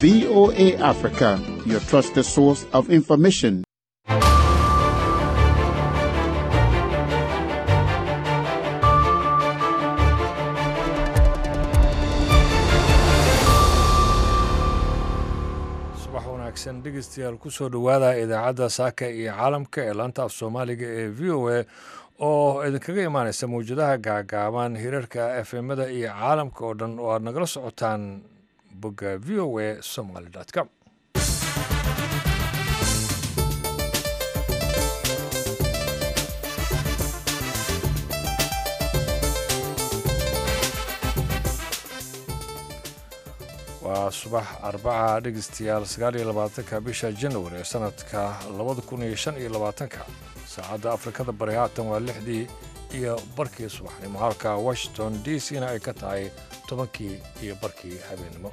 VOA Africa, your trusted source of information. subax wanaagsan dhegeystayaal kusoo dhowaada idaacadda saaka iyo caalamka ee laanta af soomaaliga ee v o a oo idinkaga imaaneysa mawjadaha gaagaaban hirarka efemada iyo caalamka oo dhan oo aad nagala socotaan bogga v o a somaly com waa subax arbaca dhegeystayaal sagaal iyo labaatanka bisha january ee sanadka labada kun iyo shan iyo labaatanka saacadda afrikada bari haatan waa lixdii iyo barkii subaxnimo halka washington d c na ay ka tahay tobankii iyo barkii habeennimo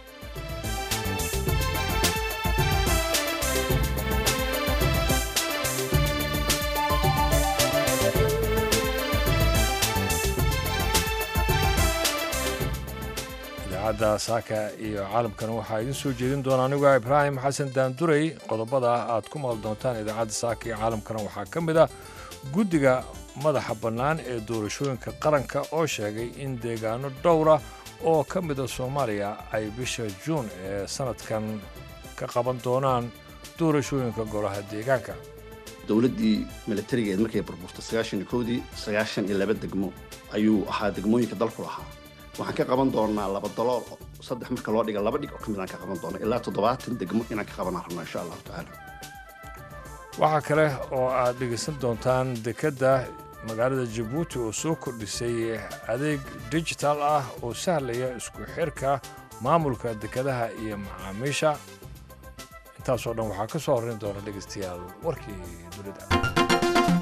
idaacadda saaka iyo caalamkan waxaa idiin soo jeedin doona anigu ibraahim xasan daanduray qodobada aad ku maqli doontaan idaacadda saaka iyo caalamkana waxaa ka mid ah guddiga madaxa bannaan ee doorashooyinka qaranka oo sheegay in deegaano dhowra oo ka mida soomaaliya ay bisha juun ee sanadkan ka qaban doonaan doorashooyinka golaha deegaanka dowladdii milatarigeed markay burburtay sagaashan iyo kowdii sagaashan iyo laba degmo ayuu ahaa degmooyinka dalku lahaa waxaan ka qaban doonaa laba dalool saddex marka loo dhiga laba dhig oo ka mid aan ka qaban doona ilaa toddobaatan degmo inaan ka qabanaan rabno insha allahu tacaala waxaa kale oo aad dhegaysan doontaan dekedda magaalada jabuuti oo soo kordhisay adeeg digital ah oo sahlaya isku xirka maamulka dekedaha iyo macaamiisha intaasoo dhan waxaa ka soo horrayn doona dhegaystayaal warkii dunida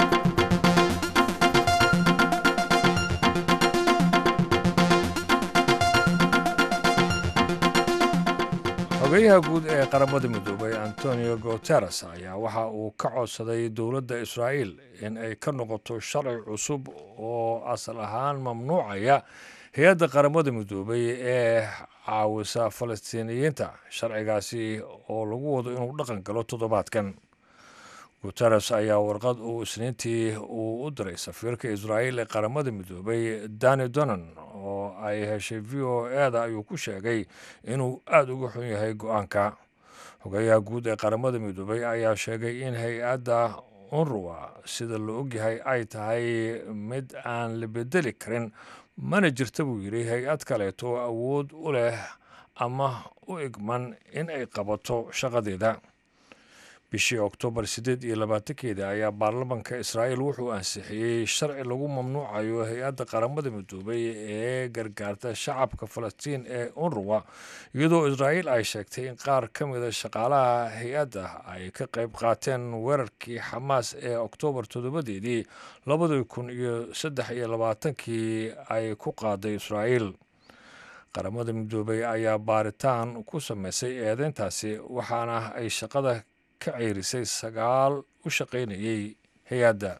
xogeyaha guud ee qaramada midoobay antonio guteres ayaa waxa uu ka codsaday dowladda israa'iil in ay ka noqoto sharci cusub oo asal ahaan mamnuucaya hay-adda qaramada midoobay ee caawisa falastiiniyiinta sharcigaasi oo lagu wado inuu dhaqan galo toddobaadkan guteres ayaa warqad uu isniintii uu u diray safiirka israa'iil ee qaramada midoobay dani donan oo ay heshay v o eda ayuu ku sheegay inuu aada uga xun yahay go-aanka xogeyaha guud ee qaramada midoobay ayaa sheegay in hay-adda unruwa sida la ogyahay ay tahay mid aan la bedeli karin mana jirta buu yidhi hay-ad kaleeto awood u leh ama u igman in ay qabato shaqadeeda bishii oktoobar siddeed iyo labaatankeeda ayaa baarlamanka israa'iil wuxuu ansixiyey sharci lagu mamnuucayo hay-adda qaramada midoobay ee gargaarta shacabka falastiin ee unruwa iyadoo israa'iil ay sheegtay in qaar ka mida shaqaalaha hay-adda ay ka qayb qaateen weerarkii xamaas ee oktoobar toddobadeedii labadii kun iyo saddex iyo labaatankii ay ku qaaday israa'iil qaramada midoobay ayaa baaritaan ku sameysay eedeyntaasi waxaana ay shaqada ka ceyrisay sagaal u shaqaynayay hay-adda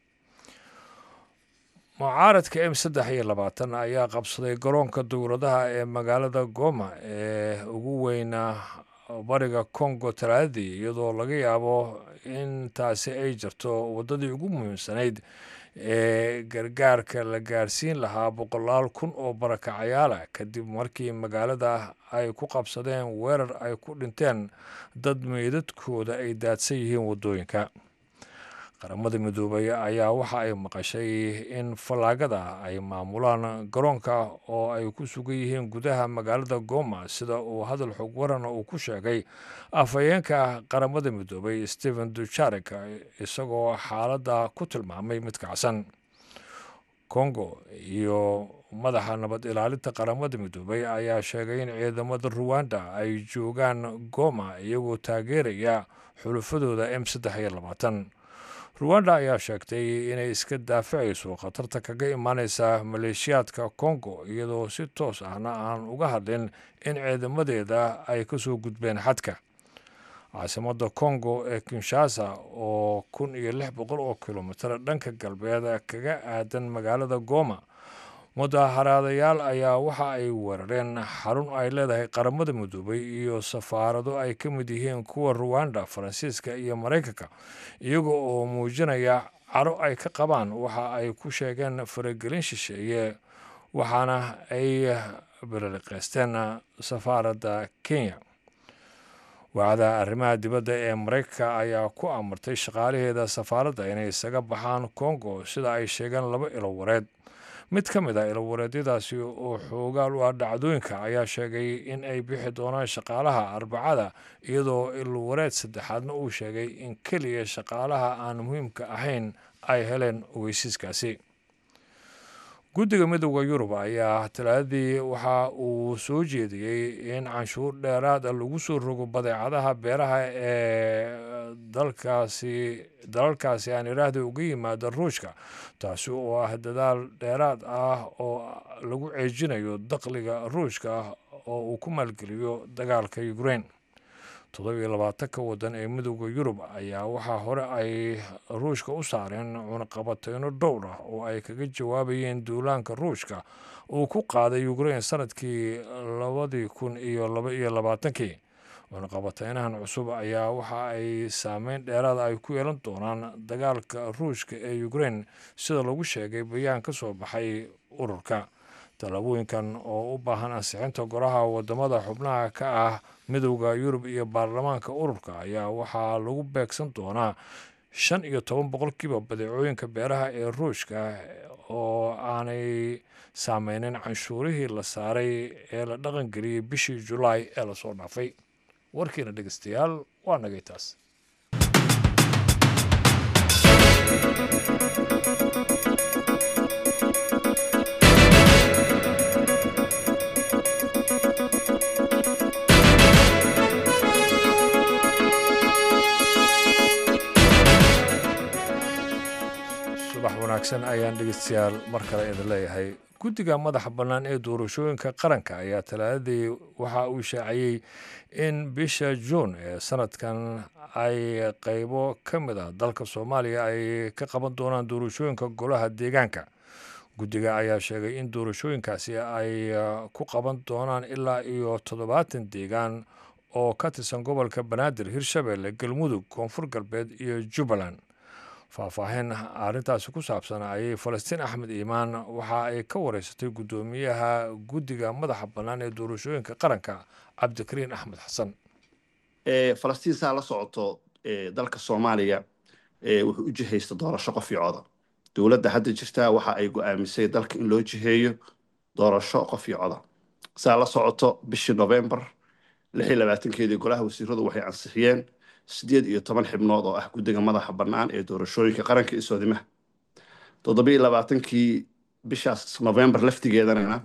mucaaradka m saddex iyo labaatan ayaa qabsaday garoonka dowladaha ee magaalada goma ee ugu weyna bariga congo talaadadii iyadoo laga yaabo in taasi ay jirto waddadii ugu muhiimsanayd ee gargaarka la gaarsiin lahaa boqolaal kun oo barakacayaala kadib markii magaalada ay ku qabsadeen weerar ay ku dhinteen dad meydadkooda ay daadsan yihiin waddooyinka qaramada midoobay ayaa waxa ay maqashay in fallaagada ay maamulaan garoonka oo ay ku sugan yihiin gudaha magaalada goma sida uu hadal xog warana uu ku sheegay afhayeenka qaramada midoobay stephen dujarek isagoo xaaladda ku tilmaamay mid kacsan congo iyo madaxa nabad ilaalinta qaramada midoobay ayaa sheegay in ciidamada ruwanda ay joogaan goma iyagoo taageeraya xulufadooda m saddex iyo labaatan ruwanda ayaa sheegtay inay iska daafacayso khatarta kaga imaaneysa maleeshiyaadka congo iyadoo si toos ahna aan uga hadlin in ciidamadeeda ay ka soo gudbeen xadka caasimadda congo ee kinshasa oo kun iyo lix boqol oo kilomitir dhanka galbeed kaga aadan magaalada goma mudaharaadayaal ayaa waxa ay weerareen xarun ay leedahay qaramada midoobay iyo safaarado ay ka mid yihiin kuwa ruwanda faransiiska iyo maraykanka iyaga oo muujinaya caro ay ka qabaan waxa ay ku sheegeen faragelin shisheeye waxaana ay balaliqeysteen safaaradda kenya wacda arrimaha dibadda ee maraykanka ayaa ku amartay shaqaalaheeda safaaradda inay isaga baxaan kongo sida ay sheegeen laba ilo wareed mid ka mid a ilowareedyadaasi oo xoogaal u ah dhacdooyinka ayaa sheegay in ay bixi doonaan shaqaalaha arbacada iyadoo ilwareed saddexaadna uu sheegay in keliya shaqaalaha aan muhiimka ahayn ay heleen ogeysiiskaasi guddiga midooda yurub ayaa talaadadii waxa uu soo jeediyey in canshuur dheeraada lagu soo rogo badeecadaha beeraha ee dalkaasi dalalkaasi aan iraahda uga yimaada ruushka taasi oo ah dadaal dheeraad ah oo lagu ceejinayo dakhliga ruushka oo uu ku maalgeliyo dagaalka ukraine toddobiyo labaatanka waddan ee midooda yurub ayaa waxaa hore ay ruushka u saareen cunaqabateyno dhowr ah oo ay kaga jawaabayeen duulaanka ruushka uu ku qaaday ukraine sanadkii labadii kun iyo laba iyo labaatankii cunaqabateynahan cusub ayaa waxa ay saameyn dheeraada ay ku yeelan doonaan dagaalka ruushka ee ukraine sida lagu sheegay bayaan ka soo baxay ururka tallaabooyinkan oo u baahan ansixinta golaha wadamada xubnaha ka ah midowda yurub iyo baarlamaanka ururka ayaa waxaa lagu beegsan doonaa shan iyo toban boqolkiiba badeecooyinka beeraha ee ruushka oo aanay saameynin canshuurihii la saaray ee la dhaqangeliyey bishii julaay ee lasoo dhaafay warkiina dhegeystayaal waa nagay taas subax wanaagsan ayaan dhegeystayaal mar kale idin leeyahay guddiga madaxa bannaan ee doorashooyinka qaranka ayaa talaadadii waxa uu shaaciyey in bisha juun ee sanadkan ay qeybo ka mid ah dalka soomaaliya ay ka qaban doonaan doorashooyinka golaha deegaanka guddiga ayaa sheegay in doorashooyinkaasi ay ku qaban doonaan ilaa iyo toddobaatan deegaan oo ka tirsan gobolka banaadir hirshabeelle galmudug koonfur galbeed iyo jubbaland faahfaahin arrintaasi ku saabsan ayay falastiin axmed iimaan waxa ay ka wareysatay guddoomiyaha guddiga madaxa bannaan ee doorashooyinka qaranka cabdikariin axmed xasan falastiin saa la socoto dalka soomaaliya wuxuu u jihaysta doorasho qof iyo coda dowladda hadda jirtaa waxa ay go-aamisay dalka in loo jiheeyo doorasho qof iyo coda saa la socoto bishii novembar lix iyo labaatankeedii golaha wasiiradu waxay ansixiyeen sideed iyo toban xibnood oo ah guddiga madaxa bannaan ee doorashooyinka qaranka iyo soodimaha toddobiyo labaatankii bishaas novembar laftigeedanana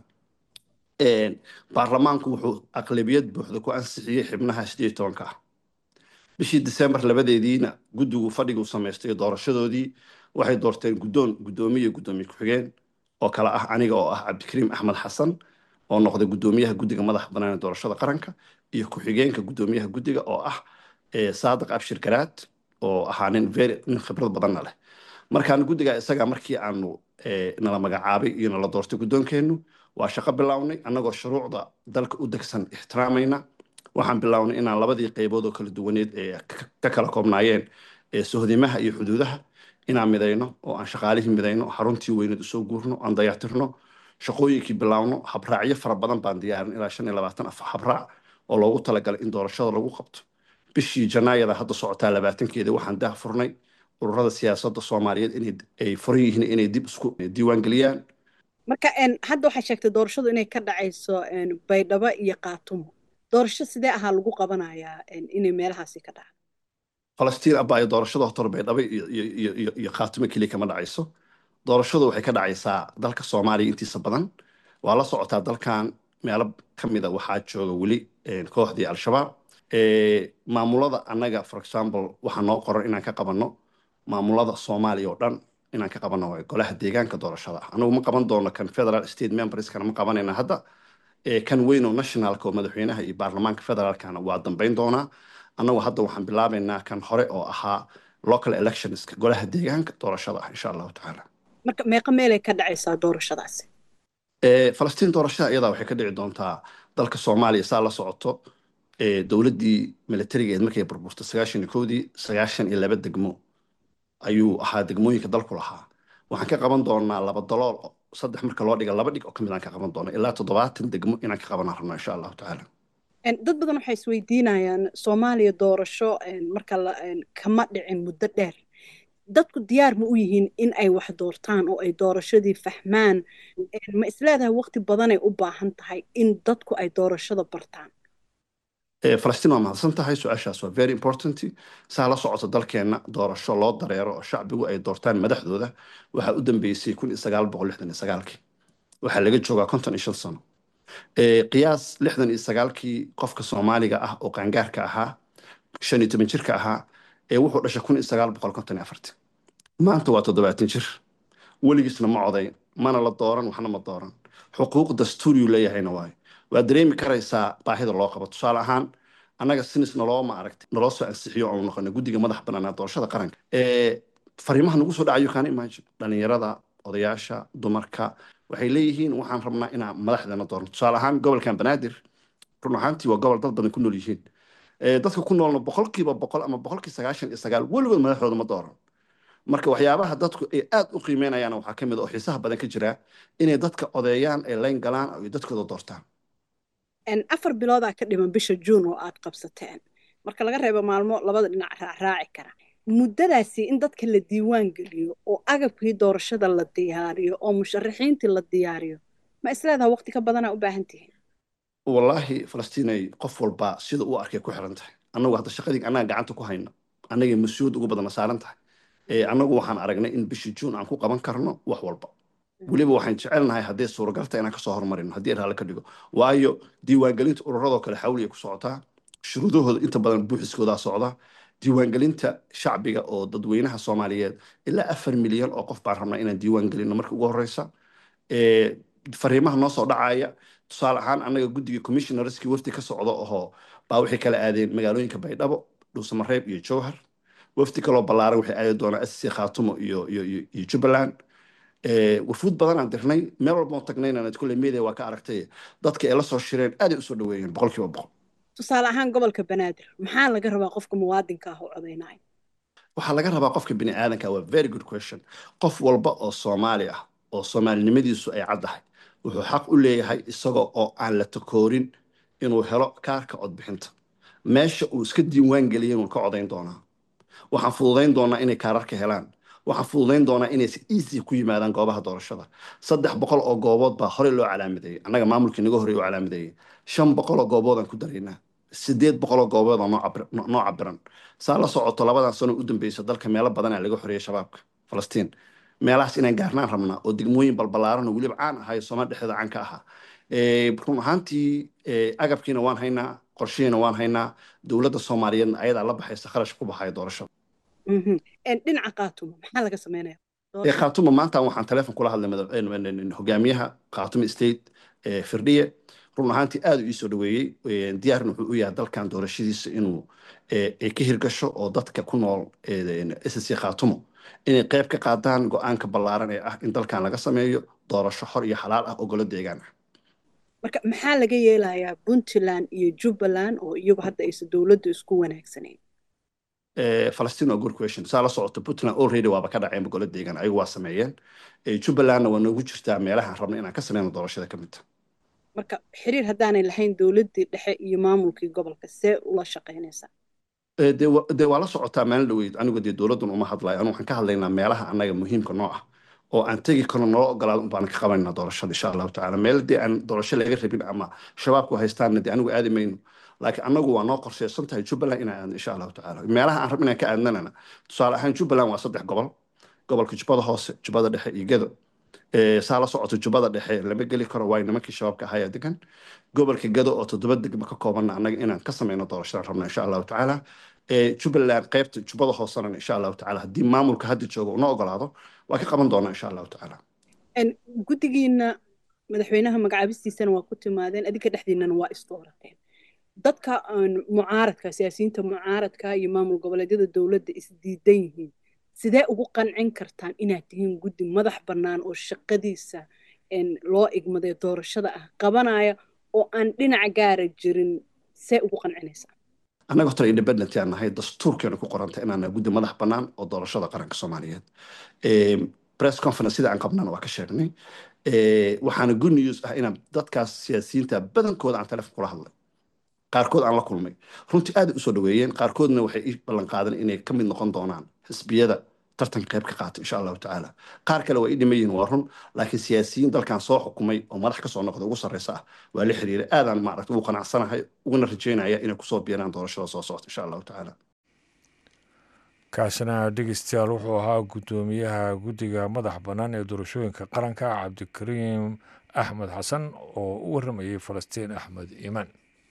baarlamaanku wuxuu aqlabiyad buuxda ku ansixiyey xibnaha sideed iyo tobanka ah bishii disembar labadeediina guddigu fadhiguu samaystay doorashadoodii waxay doorteen guddoon guddoomiye guddoomiye ku-xigeen oo kale ah aniga oo ah cabdikariim axmed xasan oo noqday guddoomiyaha guddiga madaxa bannaan ee doorashada qaranka iyo ku-xigeenka guddoomiyaha guddiga oo ah saadiq abshir garaad oo ahaa nin very nin khibrad badanna leh markaan guddiga isaga markii aanu nala magacaabay iyo nala doortay guddoonkeennu waa shaqo bilownay annagoo shuruucda dalka u degsan ixtiraamayna waxaan bilownay inaan labadii qaybood oo kala duwaneed ee ka kala koobnaayeen sohdimaha iyo xuduudaha inaan midayno oo aan shaqaalihii midayno xaruntii weyneed usoo guurno aan dayactirno shaqooyinkii bilaawno habraacyo fara badan baan diyaarin ilaa shan iyo labaatan af habraac oo loogu talagalay in doorashada lagu qabto bishii janaayada hadda socotaa labaatankeeda waxaan daah furnay ururada siyaasadda soomaaliyeed inay furan yihiin inay dib isku diiwaan geliyaan marka hadda waxaa sheegtay doorashadu inay ka dhacayso baydhabo iyo qaatumo doorasho sidee ahaa lagu qabanayaa inay meelahaasi ka dhacdo falastiin abaayo doorashada hotor baydhabo iyo qaatumo keliya kama dhacayso doorashadu waxay ka dhacaysaa dalka soomaaliya intiisa badan waa la socotaa dalkan meelo ka mida waxaa jooga weli kooxdii al-shabaab maamulada annaga for example waxaa noo qoran inaan ka qabanno maamulada soomaaliya oo dhan inaan ka qabanno golaha deegaanka doorashada ah anagu ma qaban doono kan federal state memberskana ma qabanayna hadda kan weyn oo nationalka oo madaxweynaha iyo baarlamaanka federaalkana waa dambeyn doonaa annagu hadda waxaan bilaabaynaa kan hore oo ahaa local electionska golaha deegaanka doorashada ah insha allahu tacaala marka meeqa meelay ka dhacaysaa doorashadaasi falastiin doorashada iyadaa waxay ka dhici doontaa dalka soomaaliya saa la socoto dowladdii milatarigeed markay burburtay sagaashan iyo kowdii sagaashan iyo laba degmo ayuu ahaa degmooyinka dalku lahaa waxaan ka qaban doonaa laba dalool saddex marka loo dhiga laba dhig oo ka mid aan ka qaban doona ilaa toddobaatan degmo inaan ka qabanaan rabno insha allahu tacaala dad badan waxay isweydiinayaan soomaaliya doorasho marka kama dhicin muddo dheer dadku diyaar ma u yihiin in ay wax doortaan oo ay doorashadii fahmaan ma isleedahay waqti badanay u baahan tahay in dadku ay doorashada bartaan falastiin waa mahadsan tahay su-aashaas waa very important saa la socota dalkeenna doorasho loo dareero oo shacbigu ay doortaan madaxdooda waxaa u dambeysay kun iyo sagaal boqol lixdan iyo sagaalkii waxaa laga joogaa konton iyo shan sano qiyaas lixdan iyo sagaalkii qofka soomaaliga ah oo qaangaarka ahaa shan iyo toban jirka ahaa ee wuxuu dhashay kun iyo sagaal boqol konton iyo afartii maanta waa toddobaatan jir weligiisna ma coday mana la dooran waxna ma dooran xuquuq dastuuriyuu leeyahayna waayo waa dareemi karaysaa baahida loo qabo tusaale ahaan annaga sinis naloo ma aragtay naloo soo ansixiyo oonu noqona guddiga madax banaanaa doorashada qaranka fariimaha nagu soo dhacayo kaana imagine dhalinyarada odayaasha dumarka waxay leeyihiin waxaan rabnaa inaan madaxdeena doorno tusaale ahaan gobolkan banaadir run ahaantii waa gobol dad badan ku nool yihiin dadka ku noolna boqolkiiba boqol ama boqolkii sagaashan iyo sagaal weligood madaxdooda ma dooran marka waxyaabaha dadku ay aad u qiimeynayaan waxaa ka mid oo xiisaha badan ka jira inay dadka odeeyaan ay layn galaan ay dadkooda doortaan afar biloodaa ka dhiman bisha juun oo aad qabsateen marka laga reebo maalmo labada dhinac raacraaci kara muddadaasi in dadka la diiwaan geliyo oo agabkii doorashada la diyaariyo oo musharaxiintii la diyaariyo ma isleedaha waqti ka badanaa u baahan tihiin wallaahi falastiinay qof walba sida uu arkay ku xiran tahay annagu hadda shaqadii annaga gacanta ku hayno annagay mas-uuliyad ugu badana saaran tahay annagu waxaan aragnay in bishii juun aan ku qaban karno wax walba weliba waxaan jecelnahay hadday suuragalta inaan kasoo hormarino haddii raalle ka dhigo waayo diiwaangelinta ururadoo kale xawli ay ku socotaa shuruudahooda inta badan buuxiskoodaa socda diiwaangelinta shacbiga oo dadweynaha soomaaliyeed ilaa afar milyan oo qof baan rabnaa inaan diiwaan gelino marka ugu horeysa fariimaha noo soo dhacaya tusaale ahaan annaga guddiga commissionerskii wafdi ka socda ohoo baa waxay kala aadeen magaalooyinka baydhabo dhuusamareeb iyo jowhar wafdi kaloo ballaaran waxay aadi doonaa sc khaatumo iyo iyo iyo jubbaland wafuud badan aan dirnay meel walba oo tagnayna kulle media waa ka aragtay dadka ay la soo shireen aaday usoo dhaweeyeen boqolkiiba boqol tusaale ahaan gobolka banaadir maxaa laga rabaa qofka muwaadinka ah oo codaynaya waxaa laga rabaa qofka bini aadanka waa very good question qof walba oo soomaali ah oo soomaalinimadiisu ay caddahay wuxuu xaq u leeyahay isagoo oo aan la takoorin inuu helo kaarka codbixinta meesha uu iska diiwaan geliyay inuu ka codayn doonaa waxaan fududayn doonaa inay kaararka helaan waxaan fududayn doonaa inay si easy ku yimaadaan goobaha doorashada saddex boqol oo goobood baa horey loo calaamadeeyey annaga maamulkii naga horey u calaamadeeyey shan boqol oo gooboodaan ku daraynaa sideed boqol oo goobood oo noo cabiran saa la socoto labadan sano u dambeysa dalka meelo badanaa laga xoreeyey shabaabka falastiin meelahaas inaan gaarnaan rabnaa oo degmooyin balbalaaran oo weliba caan ahay soomaal dhexdeeda caan ka ahaa run ahaantii agabkiina waan haynaa qorshihiina waan haynaa dowladda soomaaliyeedna ayadaa la baxaysa kharash ku baxaya doorashada dhinaca kaatumo maxaa laga sameynaya khaatumo maanta waxaan teleefon kula hadlay hogaamiyaha khaatumo state firdhiye run ahaantii aad u iisoo dhaweeyey diyaarna wuxuu u yahay dalkan doorashadiisa inuu ay ka hirgasho oo dadka ku nool sc khaatumo inay qayb ka qaadaan go-aanka ballaaran ee ah in dalkan laga sameeyo doorasho xor iyo xalaal ah oo golo deegaan ah marka maxaa laga yeelayaa puntland iyo jubbaland oo iyagu hadda aysan dowladdu isku wanaagsanayn falastiin waa good question saa la socoto puntland already waaba ka dhaceen golo deegaan ayagu waa sameeyeen jubbalandna waa noogu jirtaa meelahaan rabna inaan ka sameyno doorashada ka midta marka xiriir haddaanay lahayn dowladdii dhexe iyo maamulkii gobolka see ula shaqaynaysaa dee waa la socotaa maalin dhaweyd anigu dee dowladdan uma hadlayo anu waxaan ka hadlaynaa meelaha annaga muhiimka noo ah oo aan tegi karno noo ogolaado unbaan ka qabanayna doorashada insha allahu tacala meel dee aan doorasho laga rabin ama shabaabku haystaanna dee anigu aadi mayno laakiin annagu waa noo qorsheysan tahay jubbaland inaan aadno insha allahu tacala meelaha aan rabin inaan ka aadnanana tusaale ahaan jubbaland waa saddex gobol gobolka jubbada hoose jubbada dhexe iyo gedo saa la socoto jubbada dhexe lama geli karo waayo nimankii shabaabka ahayaa degan gobolka gado oo toddoba degmo ka koobanna annaga inaan ka sameyno doorashadan rabna insha allahu tacaala jubbaland qaybta jubbada hoosena insha allahu tacaala haddii maamulka hadda jooga una ogolaado waa ka qaban doonaa insha allahu tacaala guddigiina madaxweynaha magacaabistiisana waa ku timaadeen adinka dhexdiinana waa isdoorateen dadka mucaaradka siyaasiyiinta mucaaradka iyo maamul goboleedyada dowladda isdiidan yihiin sidee ugu qancin kartaan inaad tihiin guddi madax bannaan oo shaqadiisa loo igmaday doorashada ah qabanaya oo aan dhinaca gaara jirin see ugu qancinaysaa annaga horta independent aan nahay dastuurkeena ku qoranta inaan guddi madax bannaan oo doorashada qaranka soomaaliyeed press conference sida aan qabnana waa ka sheegnay waxaana good news ah inaan dadkaas siyaasiyiinta badankooda aan telefon kula hadlay qaarkood aan la kulmay runtii aaday usoo dhaweeyeen qaarkoodna waxay ii ballan qaadan inay ka mid noqon doonaan xisbiyada tartanka qayb ka qaata insha allahu tacaala qaar kale waa ii dhiman yihiin waa run laakiin siyaasiyiin dalkan soo xukumay oo madax kasoo noqda ugu sarreysa ah waa la xiriiray aadaan maaragta ugu qanacsanahay uguna rajeynaya inay kusoo biiraan doorashada soo socota insha allahu tacaala kaasina dhegeystayaal wuxuu ahaa guddoomiyaha guddiga madax bannaan ee doorashooyinka qaranka cabdikariim axmed xasan oo u warramayay falastiin axmed iimaan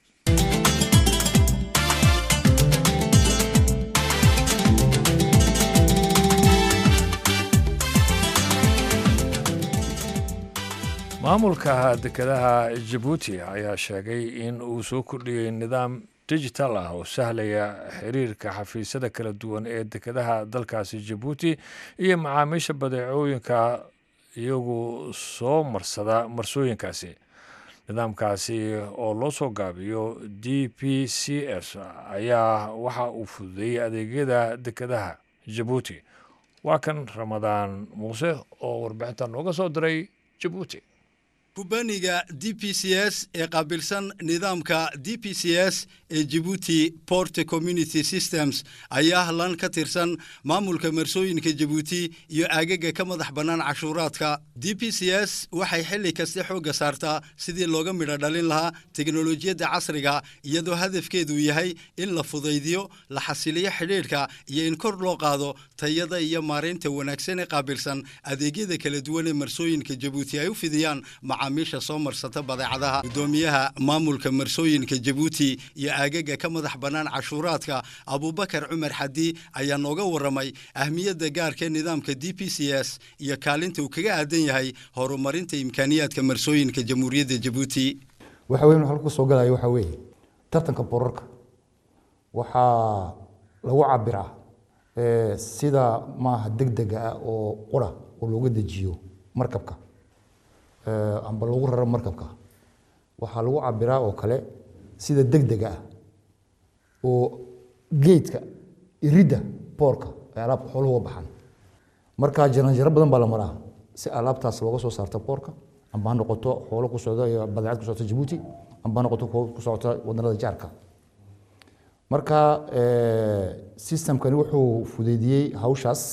maamulka dekedaha jabuuti ayaa sheegay in uu soo kordhiyey nidaam digital ah oo sahlaya xiriirka xafiisyada kala duwan ee dekedaha dalkaasi jabuuti iyo macaamiisha badeecooyinka iyagu soo marsada marsooyinkaasi nidaamkaasi oo loo soo gaabiyo d p c s ayaa waxa uu fududeeyey adeegyada dekedaha jabuuti waa kan ramadaan muuse oo warbixintan nooga soo diray jabuuti kubaniga d p c s ee qaabilsan nidaamka d p c s ee jibuuti port community systems ayaa lan ka tirsan maamulka marsooyinka jabuuti iyo aagaga ka madax bannaan cashuuraadka d p c s waxay xilli kaste xoogga saartaa sidii looga midho dhalin lahaa teknolojiyadda casriga iyadoo hadafkeedu yahay in la fudaydiyo la xasiliyo xidhiidhka iyo in kor loo qaado tayada iyo maaraynta wanaagsan ee qaabilsan adeegyada kala duwan ee marsooyinka jabuuti ay u fidiyaan macaamiisha soo marsata badeecadaha guddoomiyaha maamulka marsooyinka jabuuti iyo aagaga ka madax bannaan cashuuraadka abubakar cumar xadi ayaa nooga warramay ahmiyadda gaarka nidaamka d p c s iyo kaalinta uu kaga aadan yahay horumarinta imkaaniyaadka marsooyinka jamhuuriyadda jabuuti waxa weyn halka soo galaya waxaa weeye tartanka borarka waxaa lagu cabiraa sida maaha degdega ah oo qura oo looga dejiyo markabka amba lagu raro markabka waxaa lagu cabiraa oo kale sida degdega ah oo geedka iridda boorka ay alaabka xooluhu uga baxaan marka jaranjaro badan baa la maraa si alaabtaas looga soo saarta boorka amba ha noqoto xoolo ku socda iyo badeecad ku socota jabuuti amba ha noqoto ku socota wadanada jaarka marka systemkani wuxuu fudeydiyey hawshaas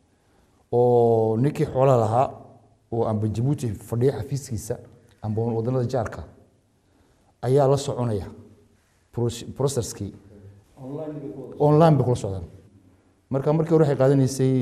oo ninkii xoolaha lahaa oo amba jabuuti fadhiya xafiiskiisa amba wadanada jaarka ayaa la soconaya processkii online bay kula socdaan marka markii hore waxay qaadanaysay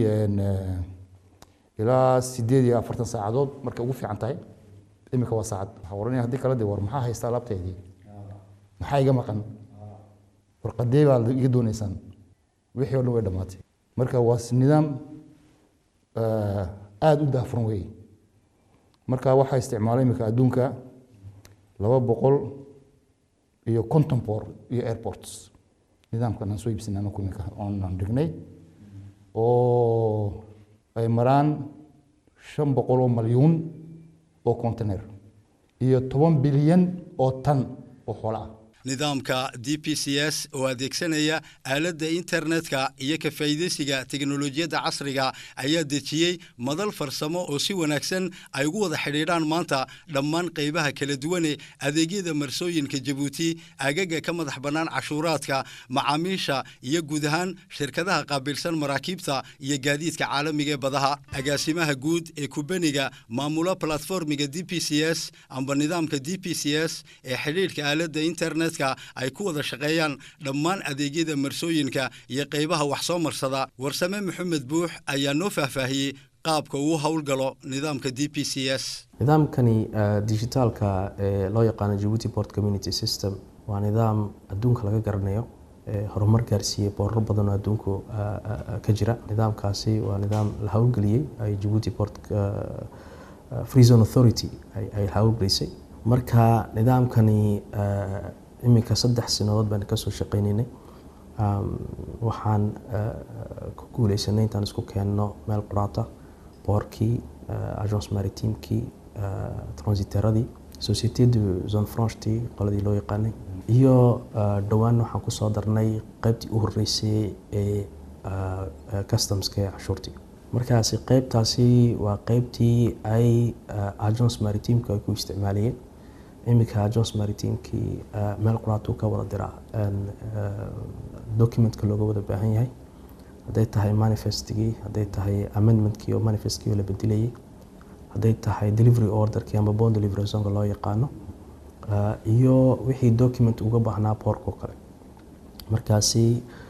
ilaa sideed iyo afartan saacadood markay ugu fiican tahay imika waa saacad waxaa oranaya haddii kala de war maxaa haysta alaabteedii maxaa iga maqan warqadee baa iga doonaysaan wixii o dhan way dhammaatay marka waa nidaam aada u daahfuran weeye marka waxaa isticmaalay imika adduunka laba boqol iyo conton boor iyo airports nidaamkan aan soo iibsanay anaku imika oonaan dhignay oo ay maraan shan boqol oo malyuun oo container iyo toban bilyan oo tan oo xoolo ah nidaamka d p c s oo adeegsanaya aaladda internetka iyo ka faa'iidaysiga teknolojiyadda casriga ayaa dejiyey madal farsamo oo si wanaagsan ay ugu wada xidhiidhaan maanta dhammaan qaybaha kala duwane adeegyada marsooyinka jabuuti agaga ka madax bannaan cashuuraadka macaamiisha iyo guud ahaan shirkadaha qaabilsan maraakiibta iyo gaadiidka caalamiga ee badaha agaasimaha guud ee kubaniga maamula platformiga d p c s amba nidaamka d p c s ee xidhiidhka aaladda internet ay ku wada shaqeeyaan dhammaan adeegyada marsooyinka iyo qaybaha wax soo marsada warsame maxamed buux ayaa noo faahfaahiyey qaabka uu howlgalo nidaamka d p c s nidaamkani digitaalka ee loo yaqaano jabuuti port community system waa nidaam adduunka laga garanayo horumar gaarsiiyey boorar badan oo adduunku ka jira nidaamkaasi waa nidaam la howlgeliyey ay jabuuti port free zone authority ay howlgelisay marka nidaamkani iminka saddex sanadood baan kasoo shaqeynaynay waxaan ku guuleysanay intaan isku keenno meel qoraata boorkii agence maritimekii transiteradii société de zone franchetii qoladii loo yaqaanay iyo dhowaan waxaan kusoo darnay qaybtii u horeysay ee customska ee cashuurtii markaasi qaybtaasi waa qaybtii ay agence maritimeka ay ku isticmaalayeen iminka agence maritimekii meel quraatuu ka wada diraa documentka looga wada baahan yahay hadday tahay manifestigii hadday tahay amendmentkii oo manifestkii oo la bedelayay hadday tahay delivery orderkii ama bond delivery zonka loo yaqaano iyo wixii document uga baahnaa boorkoo kale markaasi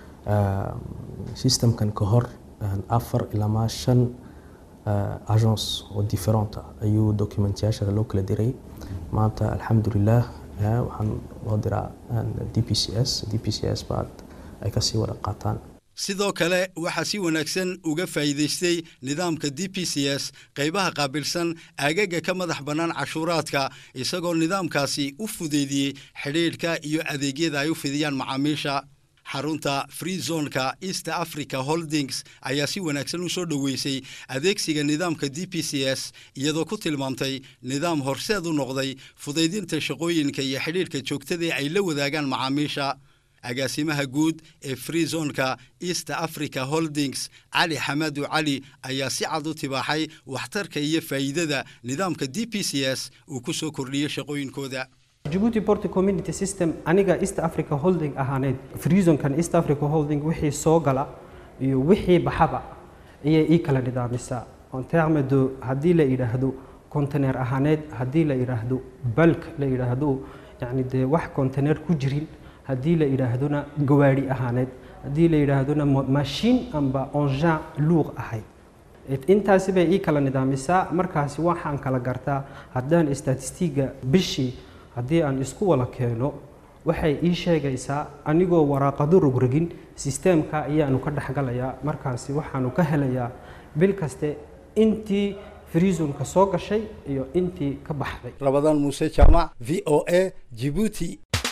systemkan ka hor afar ilaa shan agence oo different ah ayuu documentyaasha loo kala diray maanta alxamdulilah waxaan loo diraa d p c s d p c s baad ay kasii wada qaataan sidoo kale waxaa si wanaagsan uga faa'iidaystay nidaamka d p c s qaybaha qaabilsan aagaga ka madax bannaan cashuuraadka isagoo nidaamkaasi u fudeydiyey xidhiidhka iyo adeegyada ay u fidiyaan macaamiisha xarunta free zonka east africa holdings ayaa si wanaagsan u soo dhoweysay adeegsiga nidaamka d p c s iyadoo ku tilmaamtay nidaam horseed u noqday fudaydinta shaqooyinka iyo xidhiidhka joogtadae ay la wadaagaan macaamiisha agaasimaha guud ee free zonka east africa holdings cali xamadu cali ayaa si cad u tibaaxay waxtarka iyo faa'iidada nidaamka d p c s uu ku soo kordhiyey shaqooyinkooda Djibouti Port Community System aniga East Africa Holding ahaaneed Freezonkan East Africa Holding wixii soo gala iyo wixii baxaba ayay ii kala nidaamisaa on terme de haddii la yidhaahdo container ahaaneed haddii la yidhaahdo bulk la yidhaahdo yacni dee wax container ku jirin haddii la yidhaahdona gawaadhi ahaaneed haddii la yidhaahdona mashiin amba engin luuq ahayd intaasi bay ii kala nidaamisaa markaasi waxaan kala gartaa haddaan statistiga bishii haddii aan isku wada keeno waxay ii sheegaysaa anigoo waraaqado rogrogin sisteemka ayaanu ka dhexgalayaa markaasi waxaanu ka helayaa bil kaste intii freezonka soo gashay iyo intii ka baxday rabadaan muuse jaamac v o a jibuuti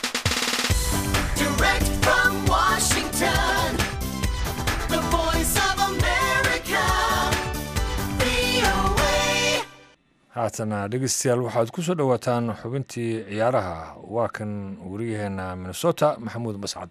Direct from Washington, the voice of America, VOA. haatana dhegeystayaal waxaad ku soo dhowaataan xubintii ciyaaraha waa kan wariyaheena minnesota maxamuud mascad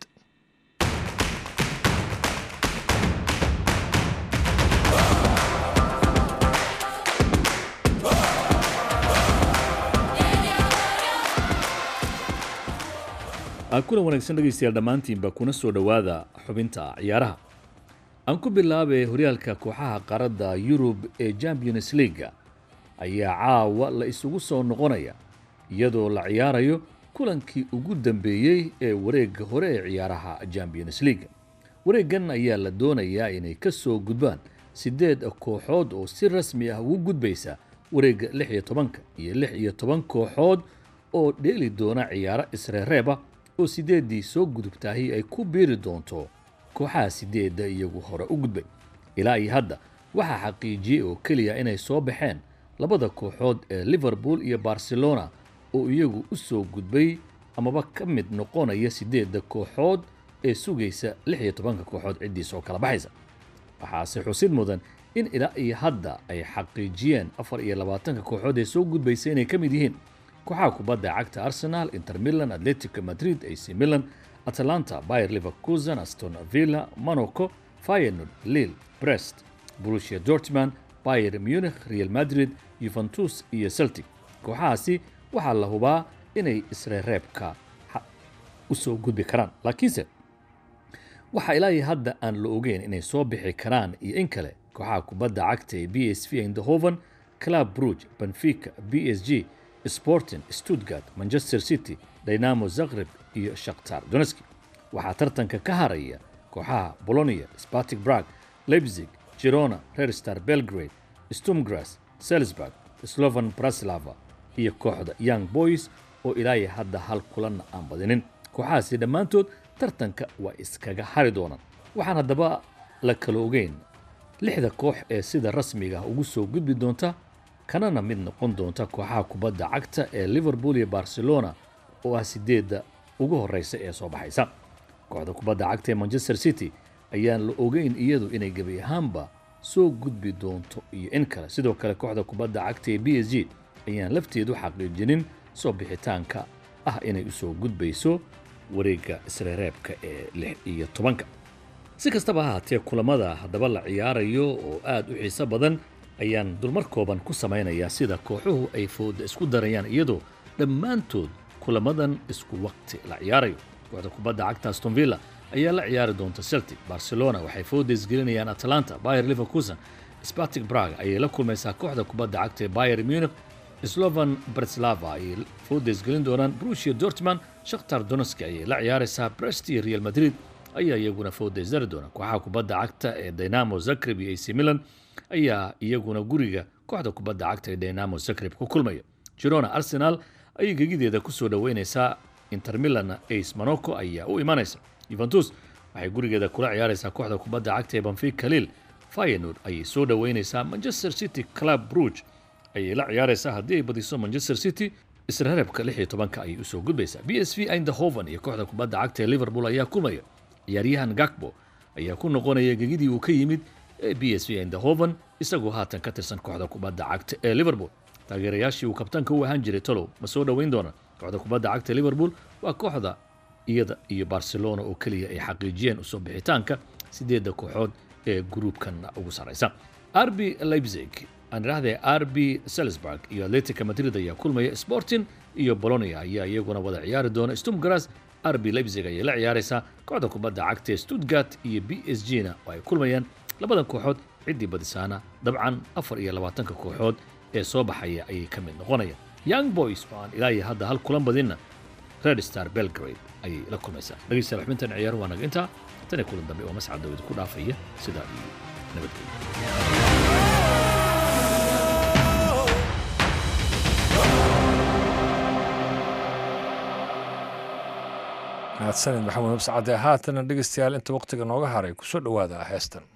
kulan wanaagsan dhegaystayaal dhammaantiinba kuna soo dhowaada xubinta ciyaaraha aan ku bilaabay horyaalka kooxaha qaaradda yurub ee champions leaga ayaa caawa la isugu soo noqonaya iyadoo la ciyaarayo kulankii ugu dambeeyey ee wareegga hore ee ciyaaraha champions leaga wareeggan ayaa la doonayaa inay ka soo gudbaan siddeed kooxood oo si rasmi ah ugu gudbaysa wareegga lix iyo tobanka iyo lix iyo toban kooxood oo dheeli doona ciyaaro isreereeba oo sideeddii soo gudubtaahi ay ku biiri doonto kooxaha sideedda iyagu hore u gudbay ilaa iyo hadda waxaa xaqiijiyey oo keliya inay soo baxeen labada kooxood ee liverpool iyo barcelona oo iyagu u soo gudbay amaba ka mid noqonaya sideedda kooxood ee sugaysa lix iyo tobanka kooxood ciddii soo kala baxaysa waxaase xusid mudan in ilaa iyo hadda ay xaqiijiyeen afar iyo labaatanka kooxood ee soo gudbaysa inay ka mid yihiin kooxaha kubadda cagta arsenal inter milan atletico madrid ac milan atalanta bayer leverkusen aston villa monaco feyenoord lille brest borussia dortmund bayer munich real madrid yuventus iyo celtic kooxahaasi waxaa la hubaa inay isreereebka u soo gudbi karaan laakiinse waxaa ilaa iyo hadda aan la ogeyn inay soo bixi karaan iyo in kale kooxaha kubadda cagta ee b s v eindhoven club bruge benfica b s g sporting stuttgart manchester city dynamo zagreb iyo shakhtar donetski waxaa tartanka ka haraya kooxaha bolonia spartic brag leipzig girona rerstar belgrade stumgras salisburg slovan braslava iyo kooxda young boys oo ilaayo hadda hal kulanna aan badinin kooxahaasi dhammaantood tartanka waa iskaga hari doonaan waxaan haddaba la kala ogeyn lixda koox ee sida rasmiga ah ugu soo gudbi doonta kanana mid noqon doonta kooxaha kubadda cagta ee liverpool iyo barcelona oo ah sideedda ugu horeysa ee soo baxaysa kooxda kubadda cagta ee manchester city ayaan la ogeyn iyadu inay gebi ahaanba soo gudbi doonto iyo in kale sidoo kale kooxda kubadda cagta ee b s g ayaan lafteedu xaqiijinin soo bixitaanka ah inay u soo gudbayso wareegga isreereebka ee lix iyo tobanka si kastaba ha haatee kulamada haddaba la ciyaarayo oo aad u xiiso badan ayaan dulmar kooban ku samaynayaa sida kooxuhu ay fooda isku darayaan iyadoo dhammaantood kulamadan isku waqti la ciyaarayo kooxda kubadda cagta aston villa ayaa la ciyaari doonta celtic barcelona waxay fooda isgelinayaan atalanta bayer leverkusen spartic brag ayay la kulmaysaa kooxda kubadda cagta ee bayer munich slovan breslava ayay fooda isgelin doonaan brusia dortman shakhtar donetsk ayay la ciyaaraysaa brest iyo real madrid ayaa iyaguna fooda isdari doona kooxaha kubadda cagta ee dynamo zagreb iyo ac milan ayaa iyaguna guriga kooxda kubadda cagta ee dynamo zagreb ku kulmaya girona arsenal ayay gegideeda kusoo dhoweynaysaa inter milan ace monaco ayaa u imanaysa juventus waxay gurigeeda kula ciyaaraysaa kooxda kubadda cagta ee banfica lille feyenoord ayay soo dhoweynaysaa manchester city club bruge ayay la ciyaaraysaa haddii ay badiso manchester city isreereebka lix iyo tobanka ayay usoo gudbaysaa b s v eindhoven iyo kooxda kubadda cagta ee liverpool ayaa kulmaya ciyaaryahan gakbo ayaa ku noqonaya gegidii uu ka yimid ee b s v eindhoven isagoo haatan ka tirsan kooxda kubadda cagta ee liverpool taageerayaashii uu kabtanka u ahaan jiray tolow ma soo dhoweyn doona kooxda kubadda cagta ee liverpool waa kooxda iyada iyo barcelona oo keliya ay xaqiijiyeen usoo bixitaanka sideedda kooxood ee gruubkan ugu saraysa rb leipzig aan idhahdee rb salisburg iyo atletica madrid ayaa kulmaya sporting iyo bolonia ayaa iyaguna wada ciyaari doona stumgras rb leipzig ayay la ciyaaraysaa kooxda kubadda cagta ee stuttgart iyo b s g na oo ay kulmayaan labadan kooxood ciddii badisaana dabcan afar iyo labaatanka kooxood ee soo baxaya ayay ka mid noqonayaan young boys oo aan ilaa iyo hadda hal kulan badinna red star belgrade ayay la kulmaysaa dhegeystayaal xubintan ciyaar waa naga intaa tan iyo kulan dambe oo mascad dawid ku dhaafaya sidaa iyo nabadgelyo mahadsanid maxamed nabscade haatana dhegeystayaal inta waqtiga nooga haray kusoo dhowaada heestan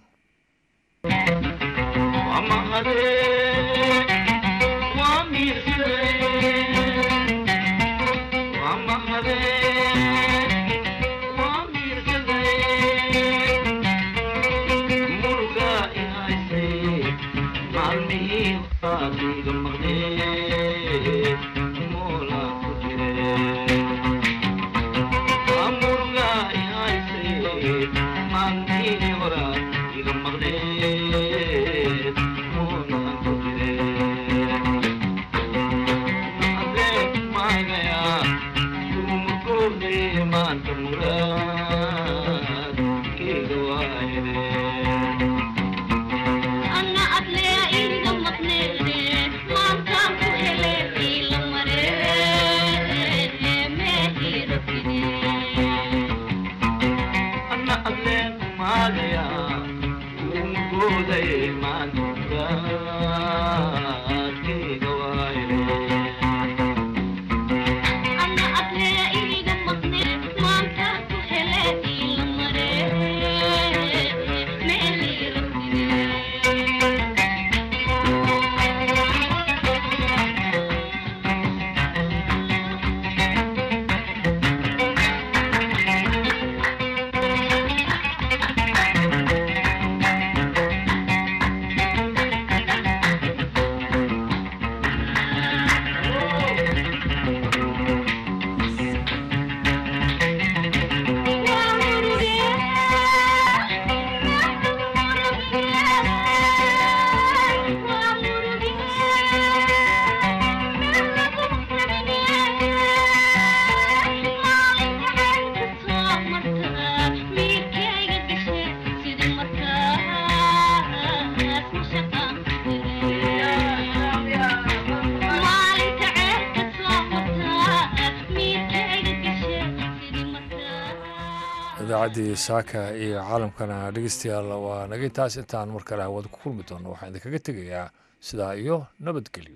idaacaddii saaka iyo caalamkana dhegeystayaal waa naga intaas intaan mar kale hawada ku kulmi doono waxaan idinkaga tegayaa sidaa iyo nabadgelyo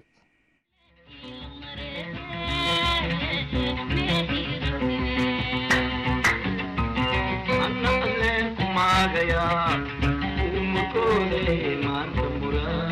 magaya umukole maanta mura